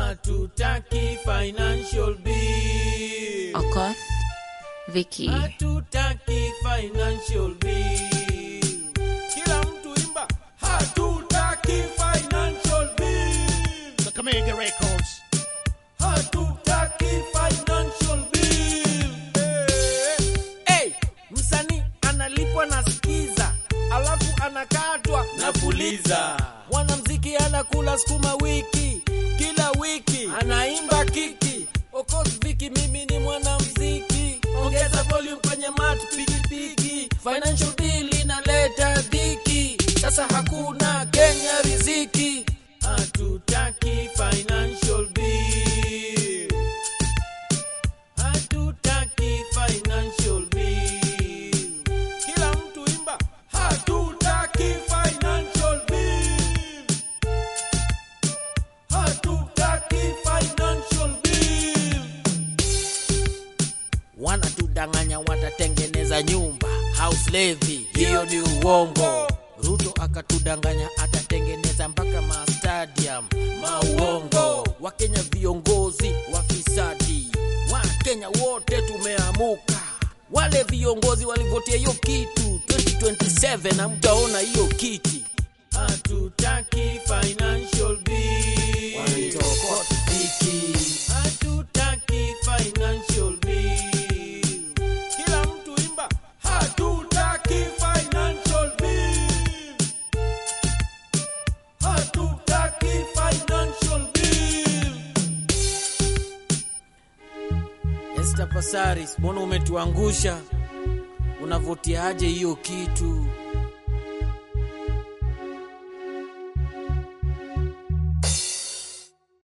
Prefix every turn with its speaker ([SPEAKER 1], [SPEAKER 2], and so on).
[SPEAKER 1] hatutaki financial bill
[SPEAKER 2] Okoth, Vicky,
[SPEAKER 1] hatutaki financial bill kila mtu imba hatutaki financial bill
[SPEAKER 3] Kakamega Records.
[SPEAKER 1] hatutaki financial bill hey. Hey, msanii analipwa na skiza alafu anakatwa na puliza mwanamziki anakula sukuma wiki kila wiki anaimba kiki Okoth Viki mimi ni mwanamziki ongeza volume kwenye mat pikipiki financial bill inaleta dhiki sasa hakuna Kenya riziki hatutaki financial bill hatutaki financial bill kila mtu imba hatutaki financial bill hatutaki financial bill wanatudanganya watatengeneza nyumba house levy hiyo ni uongo ruto akatudanganya atatengeneza mpaka mastadium mauongo wakenya viongozi wafisadi wakenya wote tumeamuka wale viongozi walivotia hiyo kitu 2027 na mtaona hiyo kiti hatutaki financial bill Wanaitokota Viki. hatutaki financial bill kila mtu imba hatutaki financial bill hatutaki financial bill Esther Pasaris, mbona umetuangusha? Unavotiaje hiyo kitu?